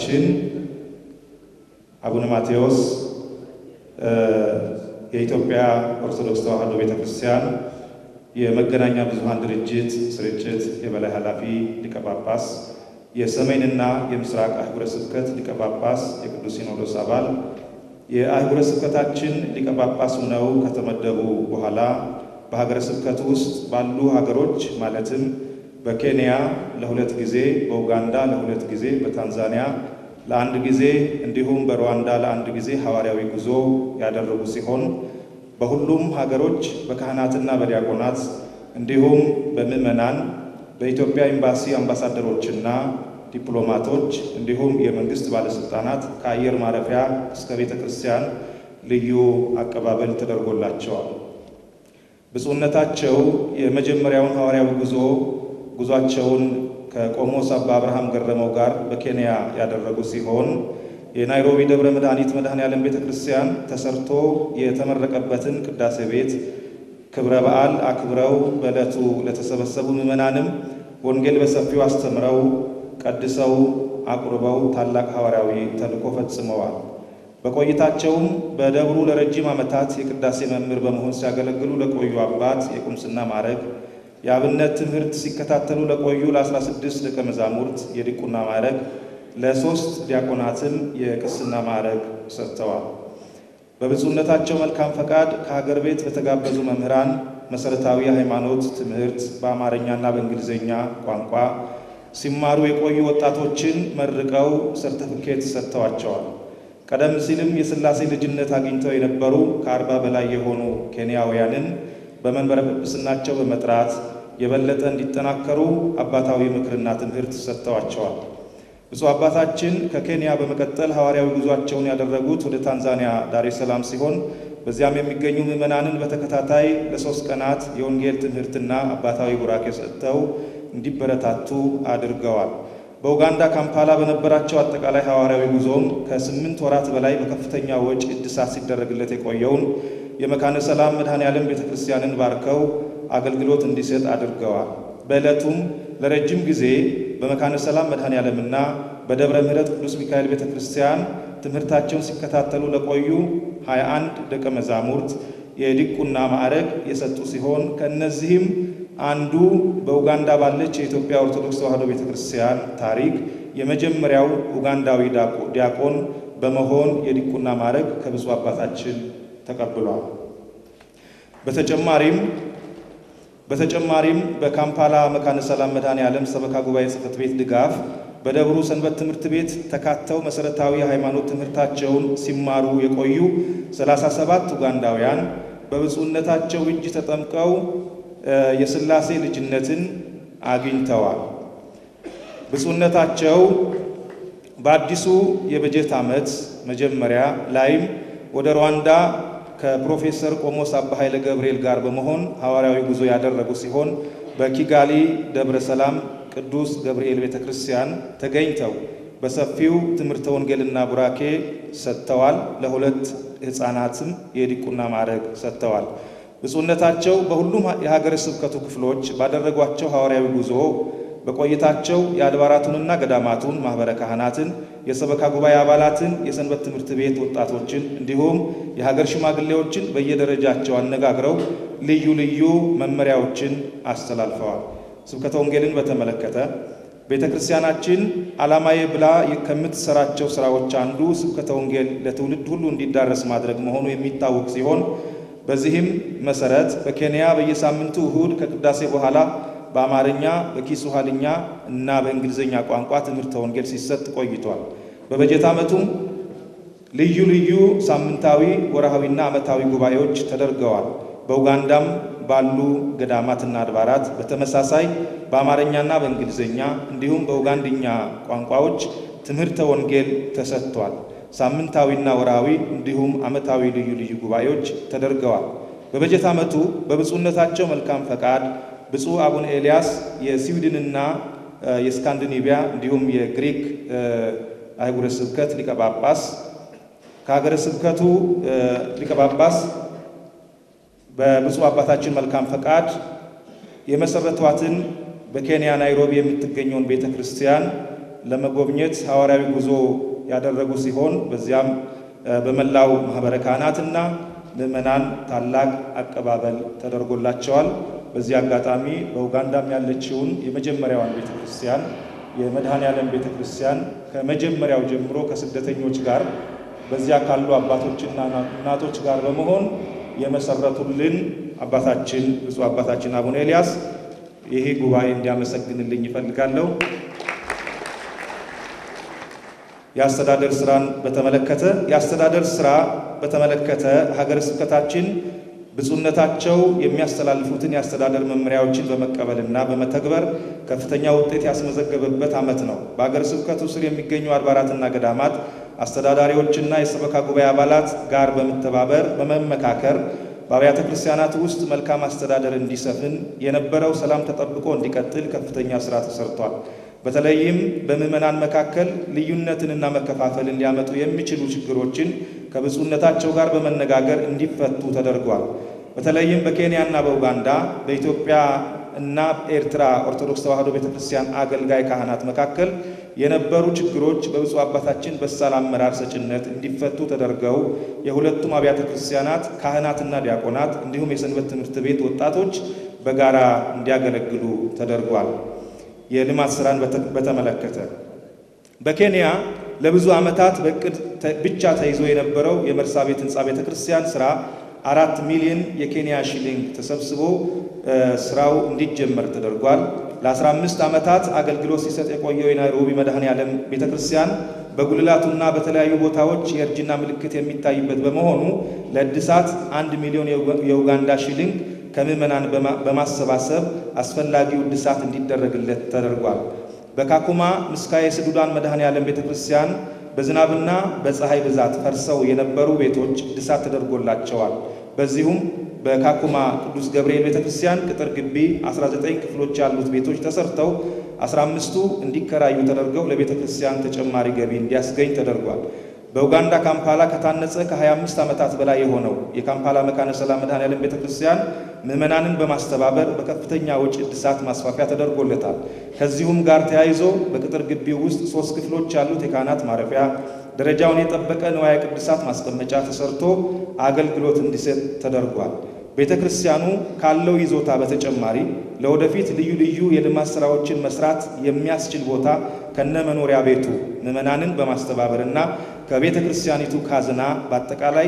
አባታችን አቡነ ማቴዎስ የኢትዮጵያ ኦርቶዶክስ ተዋሕዶ ቤተ ክርስቲያን የመገናኛ ብዙኃን ድርጅት ስርጭት የበላይ ኃላፊ ሊቀ ጳጳስ፣ የሰሜንና የምስራቅ አህጉረ ስብከት ሊቀ ጳጳስ፣ የቅዱስ ሲኖዶስ አባል የአህጉረ ስብከታችን ሊቀ ጳጳስ ሆነው ከተመደቡ በኋላ በሀገረ ስብከቱ ውስጥ ባሉ ሀገሮች ማለትም በኬንያ ለሁለት ጊዜ፣ በኡጋንዳ ለሁለት ጊዜ፣ በታንዛኒያ ለአንድ ጊዜ እንዲሁም በሩዋንዳ ለአንድ ጊዜ ሐዋርያዊ ጉዞ ያደረጉ ሲሆን በሁሉም ሀገሮች በካህናትና በዲያቆናት እንዲሁም በምዕመናን በኢትዮጵያ ኤምባሲ አምባሳደሮችና ዲፕሎማቶች እንዲሁም የመንግስት ባለስልጣናት ከአየር ማረፊያ እስከ ቤተ ክርስቲያን ልዩ አቀባበል ተደርጎላቸዋል። ብፁዕነታቸው የመጀመሪያውን ሐዋርያዊ ጉዞ ጉዟቸውን ከቆሞስ አባ አብርሃም ገረመው ጋር በኬንያ ያደረጉ ሲሆን የናይሮቢ ደብረ መድኃኒት መድኃኔ ዓለም ቤተ ክርስቲያን ተሰርቶ የተመረቀበትን ቅዳሴ ቤት ክብረ በዓል አክብረው በዕለቱ ለተሰበሰቡ ምዕመናንም ወንጌል በሰፊው አስተምረው ቀድሰው አቁርበው ታላቅ ሐዋርያዊ ተልእኮ ፈጽመዋል። በቆይታቸውም በደብሩ ለረጅም ዓመታት የቅዳሴ መምህር በመሆን ሲያገለግሉ ለቆዩ አባት የቁምስና ማዕረግ፣ የአብነት ትምህርት ሲከታተሉ ለቆዩ ለ16 ደቀ መዛሙርት የዲቁና ማዕረግ፣ ለሦስት ዲያቆናትም የቅስና ማዕረግ ሰጥተዋል። በብፁዕነታቸው መልካም ፈቃድ ከሀገር ቤት በተጋበዙ መምህራን መሠረታዊ የሃይማኖት ትምህርት በአማርኛና በእንግሊዝኛ ቋንቋ ሲማሩ የቆዩ ወጣቶችን መርቀው ሰርተፍኬት ሰጥተዋቸዋል። ቀደም ሲልም የሥላሴ ልጅነት አግኝተው የነበሩ ከአርባ በላይ የሆኑ ኬንያውያንን በመንበረ ጵጵስናቸው በመጥራት የበለጠ እንዲጠናከሩ አባታዊ ምክርና ትምህርት ሰጥተዋቸዋል። ብፁዕ አባታችን ከኬንያ በመቀጠል ሐዋርያዊ ጉዟቸውን ያደረጉት ወደ ታንዛኒያ ዳሬ ሰላም ሲሆን በዚያም የሚገኙ ምዕመናንን በተከታታይ ለሶስት ቀናት የወንጌል ትምህርትና አባታዊ ቡራኬ ሰጥተው እንዲበረታቱ አድርገዋል። በኡጋንዳ ካምፓላ በነበራቸው አጠቃላይ ሐዋርያዊ ጉዞም ከስምንት ወራት በላይ በከፍተኛ ወጪ እድሳት ሲደረግለት የቆየውን የመካነ ሰላም መድኃኔ ዓለም ቤተ ክርስቲያንን ባርከው አገልግሎት እንዲሰጥ አድርገዋል። በዕለቱም ለረጅም ጊዜ በመካነ ሰላም መድኃኔ ዓለምና በደብረ ምሕረት ቅዱስ ሚካኤል ቤተ ክርስቲያን ትምህርታቸውን ሲከታተሉ ለቆዩ 21 ደቀ መዛሙርት የዲቁና ማዕረግ የሰጡ ሲሆን ከእነዚህም አንዱ በኡጋንዳ ባለች የኢትዮጵያ ኦርቶዶክስ ተዋሕዶ ቤተ ክርስቲያን ታሪክ የመጀመሪያው ኡጋንዳዊ ዲያቆን በመሆን የዲቁና ማዕረግ ከብፁዕ አባታችን ተቀብሏል። በተጨማሪም በተጨማሪም በካምፓላ መካነ ሰላም መድኃኔ ዓለም ሰበካ ጉባኤ ጽሕፈት ቤት ድጋፍ በደብሩ ሰንበት ትምህርት ቤት ተካተው መሠረታዊ የሃይማኖት ትምህርታቸውን ሲማሩ የቆዩ 37 ኡጋንዳውያን በብፁዕነታቸው እጅ ተጠምቀው የሥላሴ ልጅነትን አግኝተዋል። ብፁዕነታቸው በአዲሱ የበጀት ዓመት መጀመሪያ ላይም ወደ ሩዋንዳ ከፕሮፌሰር ቆሞስ አባ ኃይለ ገብርኤል ጋር በመሆን ሐዋርያዊ ጉዞ ያደረጉ ሲሆን በኪጋሊ ደብረ ሰላም ቅዱስ ገብርኤል ቤተ ክርስቲያን ተገኝተው በሰፊው ትምህርተ ወንጌልና ቡራኬ ሰጥተዋል። ለሁለት ሕፃናትም የዲቁና ማዕረግ ሰጥተዋል። ብፁዕነታቸው በሁሉም የሀገረ ስብከቱ ክፍሎች ባደረጓቸው ሐዋርያዊ ጉዞ በቆይታቸው የአድባራቱንና ገዳማቱን ማኅበረ ካህናትን፣ የሰበካ ጉባኤ አባላትን፣ የሰንበት ትምህርት ቤት ወጣቶችን እንዲሁም የሀገር ሽማግሌዎችን በየደረጃቸው አነጋግረው ልዩ ልዩ መመሪያዎችን አስተላልፈዋል። ስብከተ ወንጌልን በተመለከተ ቤተ ክርስቲያናችን ዓላማዬ ብላ ከምትሰራቸው ሥራዎች አንዱ ስብከተ ወንጌል ለትውልድ ሁሉ እንዲዳረስ ማድረግ መሆኑ የሚታወቅ ሲሆን በዚህም መሰረት በኬንያ በየሳምንቱ እሁድ ከቅዳሴ በኋላ በአማርኛ በኪስዋሂልኛ እና በእንግሊዝኛ ቋንቋ ትምህርተ ወንጌል ሲሰጥ ቆይቷል። በበጀት ዓመቱም ልዩ ልዩ ሳምንታዊ፣ ወርሃዊና ዓመታዊ ጉባኤዎች ተደርገዋል። በኡጋንዳም ባሉ ገዳማትና አድባራት በተመሳሳይ በአማርኛና በእንግሊዝኛ እንዲሁም በኡጋንድኛ ቋንቋዎች ትምህርተ ወንጌል ተሰጥቷል። ሳምንታዊና ወርሃዊ እንዲሁም ዓመታዊ ልዩ ልዩ ጉባኤዎች ተደርገዋል። በበጀት ዓመቱ በብፁዕነታቸው መልካም ፈቃድ ብፁዕ አቡነ ኤልያስ የስዊድንና የስካንዲኔቪያ እንዲሁም የግሪክ አህጉረ ስብከት ሊቀ ጳጳስ ከሀገረ ስብከቱ ሊቀ ጳጳስ በብፁዕ አባታችን መልካም ፈቃድ የመሰረቷትን በኬንያ ናይሮቢ የምትገኘውን ቤተ ክርስቲያን ለመጎብኘት ሐዋርያዊ ጉዞ ያደረጉ ሲሆን በዚያም በመላው ማኅበረ ካህናትና ምዕመናን ታላቅ አቀባበል ተደርጎላቸዋል። በዚህ አጋጣሚ በኡጋንዳም ያለችውን የመጀመሪያዋን ቤተ ክርስቲያን የመድኃኔ ዓለም ቤተ ክርስቲያን ከመጀመሪያው ጀምሮ ከስደተኞች ጋር በዚያ ካሉ አባቶችና እናቶች ጋር በመሆን የመሰረቱልን አባታችን ብፁዕ አባታችን አቡነ ኤልያስ ይሄ ጉባኤ እንዲያመሰግንልኝ ይፈልጋለሁ። የአስተዳደር ስራን በተመለከተ የአስተዳደር ስራ በተመለከተ ሀገረ ስብከታችን ብፁዕነታቸው የሚያስተላልፉትን የአስተዳደር መመሪያዎችን በመቀበልና በመተግበር ከፍተኛ ውጤት ያስመዘገበበት ዓመት ነው። በሀገረ ስብከቱ ስር የሚገኙ አድባራትና ገዳማት አስተዳዳሪዎችና የሰበካ ጉባኤ አባላት ጋር በመተባበር በመመካከር በአብያተ ክርስቲያናት ውስጥ መልካም አስተዳደር እንዲሰፍን የነበረው ሰላም ተጠብቆ እንዲቀጥል ከፍተኛ ስራ ተሰርቷል። በተለይም በምዕመናን መካከል ልዩነትንና መከፋፈልን ሊያመጡ የሚችሉ ችግሮችን ከብፁዕነታቸው ጋር በመነጋገር እንዲፈቱ ተደርጓል። በተለይም በኬንያና በኡጋንዳ በኢትዮጵያ እና ኤርትራ ኦርቶዶክስ ተዋሕዶ ቤተ ክርስቲያን አገልጋይ ካህናት መካከል የነበሩ ችግሮች በብፁዕ አባታችን በሳል አመራር ሰጭነት እንዲፈቱ ተደርገው የሁለቱም አብያተ ክርስቲያናት ካህናትና ዲያቆናት እንዲሁም የሰንበት ትምህርት ቤት ወጣቶች በጋራ እንዲያገለግሉ ተደርጓል። የልማት ስራን በተመለከተ በኬንያ ለብዙ ዓመታት በእቅድ ብቻ ተይዞ የነበረው የመርሳ ቤት ህንፃ ቤተ ክርስቲያን ስራ አራት ሚሊዮን የኬንያ ሺሊንግ ተሰብስቦ ስራው እንዲጀመር ተደርጓል። ለ15 ዓመታት አገልግሎት ሲሰጥ የቆየው የናይሮቢ መድኃኔ ዓለም ቤተ ክርስቲያን በጉልላቱና በተለያዩ ቦታዎች የእርጅና ምልክት የሚታይበት በመሆኑ ለእድሳት አንድ ሚሊዮን የኡጋንዳ ሺሊንግ ከምዕመናን በማሰባሰብ አስፈላጊው እድሳት እንዲደረግለት ተደርጓል። በካኩማ ምስካየ ስዱዳን መድኃኔ ዓለም ቤተ ክርስቲያን በዝናብና በፀሐይ ብዛት ፈርሰው የነበሩ ቤቶች እድሳት ተደርጎላቸዋል። በዚሁም በካኩማ ቅዱስ ገብርኤል ቤተ ክርስቲያን ቅጥር ግቢ 19 ክፍሎች ያሉት ቤቶች ተሰርተው 15ቱ እንዲከራዩ ተደርገው ለቤተ ክርስቲያን ተጨማሪ ገቢ እንዲያስገኝ ተደርጓል። በኡጋንዳ ካምፓላ ከታነጸ ከ25 ዓመታት በላይ የሆነው የካምፓላ መካነ ሰላም መድኃኔ ዓለም ቤተ ክርስቲያን ምዕመናንን በማስተባበር በከፍተኛ ወጪ እድሳት ማስፋፊያ ተደርጎለታል። ከዚሁም ጋር ተያይዞ በቅጥር ግቢው ውስጥ ሶስት ክፍሎች ያሉት የካህናት ማረፊያ ደረጃውን የጠበቀ ንዋየ ቅድሳት ማስቀመጫ ተሰርቶ አገልግሎት እንዲሰጥ ተደርጓል። ቤተ ክርስቲያኑ ካለው ይዞታ በተጨማሪ ለወደፊት ልዩ ልዩ የልማት ስራዎችን መስራት የሚያስችል ቦታ ከነ መኖሪያ ቤቱ ምዕመናንን በማስተባበርና ከቤተ ክርስቲያኒቱ ካዝና በአጠቃላይ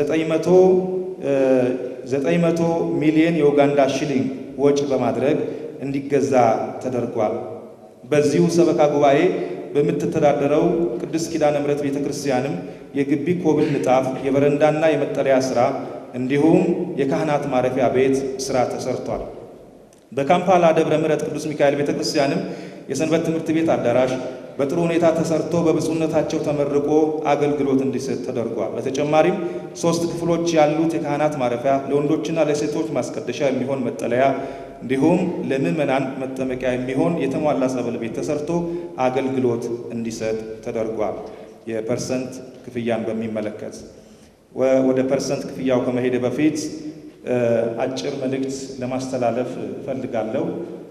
900 ሚሊዮን የኡጋንዳ ሽሊንግ ወጪ በማድረግ እንዲገዛ ተደርጓል። በዚሁ ሰበካ ጉባኤ በምትተዳደረው ቅድስት ኪዳነ ምሕረት ቤተ ክርስቲያንም የግቢ ኮብል ንጣፍ፣ የበረንዳና የመጠለያ ሥራ እንዲሁም የካህናት ማረፊያ ቤት ሥራ ተሰርቷል። በካምፓላ ደብረ ምሕረት ቅዱስ ሚካኤል ቤተ ክርስቲያንም የሰንበት ትምህርት ቤት አዳራሽ በጥሩ ሁኔታ ተሰርቶ በብፁዕነታቸው ተመርቆ አገልግሎት እንዲሰጥ ተደርጓል። በተጨማሪም ሶስት ክፍሎች ያሉት የካህናት ማረፊያ፣ ለወንዶችና ለሴቶች ማስቀደሻ የሚሆን መጠለያ እንዲሁም ለምዕመናን መጠመቂያ የሚሆን የተሟላ ጸበል ቤት ተሰርቶ አገልግሎት እንዲሰጥ ተደርጓል። የፐርሰንት ክፍያን በሚመለከት ወደ ፐርሰንት ክፍያው ከመሄደ በፊት አጭር መልእክት ለማስተላለፍ እፈልጋለሁ።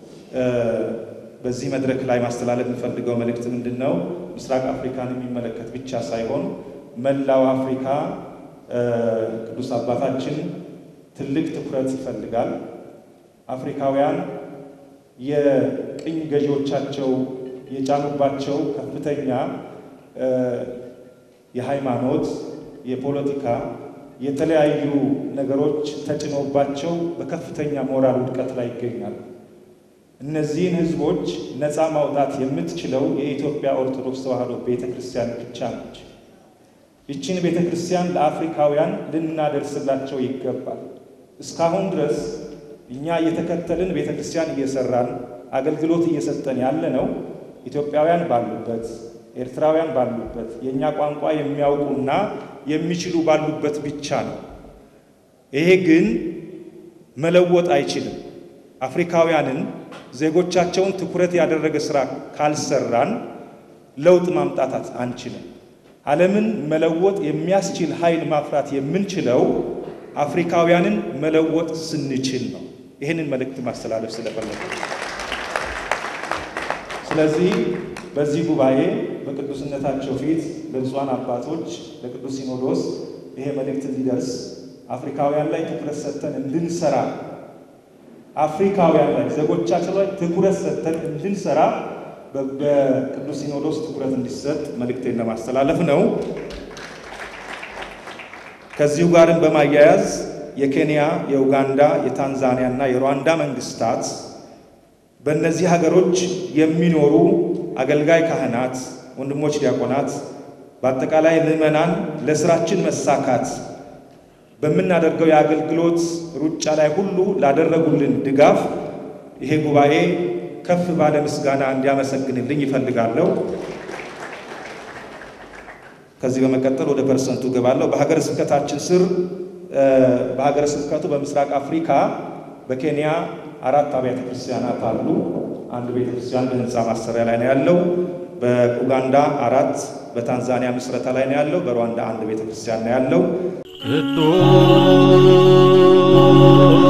በዚህ መድረክ ላይ ማስተላለፍ የምፈልገው መልእክት ምንድን ነው? ምስራቅ አፍሪካን የሚመለከት ብቻ ሳይሆን መላው አፍሪካ ቅዱስ አባታችን ትልቅ ትኩረት ይፈልጋል። አፍሪካውያን የቅኝ ገዢዎቻቸው የጫኑባቸው ከፍተኛ የሃይማኖት፣ የፖለቲካ፣ የተለያዩ ነገሮች ተጭኖባቸው በከፍተኛ ሞራል ውድቀት ላይ ይገኛሉ። እነዚህን ሕዝቦች ነፃ ማውጣት የምትችለው የኢትዮጵያ ኦርቶዶክስ ተዋሕዶ ቤተ ክርስቲያን ብቻ ነች። ይችን ቤተ ክርስቲያን ለአፍሪካውያን ልናደርስላቸው ይገባል። እስካሁን ድረስ እኛ እየተከተልን ቤተ ክርስቲያን እየሰራን አገልግሎት እየሰጠን ያለ ነው ኢትዮጵያውያን ባሉበት ኤርትራውያን ባሉበት የእኛ ቋንቋ የሚያውቁና የሚችሉ ባሉበት ብቻ ነው። ይሄ ግን መለወጥ አይችልም። አፍሪካውያንን ዜጎቻቸውን ትኩረት ያደረገ ስራ ካልሰራን ለውጥ ማምጣታት አንችልም። ዓለምን መለወጥ የሚያስችል ኃይል ማፍራት የምንችለው አፍሪካውያንን መለወጥ ስንችል ነው። ይህንን መልእክት ማስተላለፍ ስለፈለጉ ስለዚህ በዚህ ጉባኤ በቅዱስነታቸው ፊት ለብፁዓን አባቶች ለቅዱስ ሲኖዶስ ይሄ መልእክት እንዲደርስ አፍሪካውያን ላይ ትኩረት ሰጥተን እንድንሰራ አፍሪካውያን ላይ ዜጎቻችን ላይ ትኩረት ሰጥተን እንድንሰራ በቅዱስ ሲኖዶስ ትኩረት እንዲሰጥ መልእክቴን ለማስተላለፍ ነው። ከዚሁ ጋርም በማያያዝ የኬንያ፣ የኡጋንዳ፣ የታንዛኒያ እና የሩዋንዳ መንግስታት በእነዚህ ሀገሮች የሚኖሩ አገልጋይ ካህናት፣ ወንድሞች ዲያቆናት፣ በአጠቃላይ ምዕመናን ለስራችን መሳካት በምናደርገው የአገልግሎት ሩጫ ላይ ሁሉ ላደረጉልን ድጋፍ ይሄ ጉባኤ ከፍ ባለ ምስጋና እንዲያመሰግንልኝ ይፈልጋለሁ። ከዚህ በመቀጠል ወደ ፐርሰንቱ ገባለሁ። በሀገረ ስብከታችን ስር በሀገረ ስብከቱ በምስራቅ አፍሪካ በኬንያ አራት አብያተ ክርስቲያናት አሉ። አንድ ቤተ ክርስቲያን በህንፃ ማሰሪያ ላይ ነው ያለው። በኡጋንዳ አራት፣ በታንዛኒያ ምስረታ ላይ ነው ያለው። በሩዋንዳ አንድ ቤተ ክርስቲያን ነው ያለው። ቅዱስ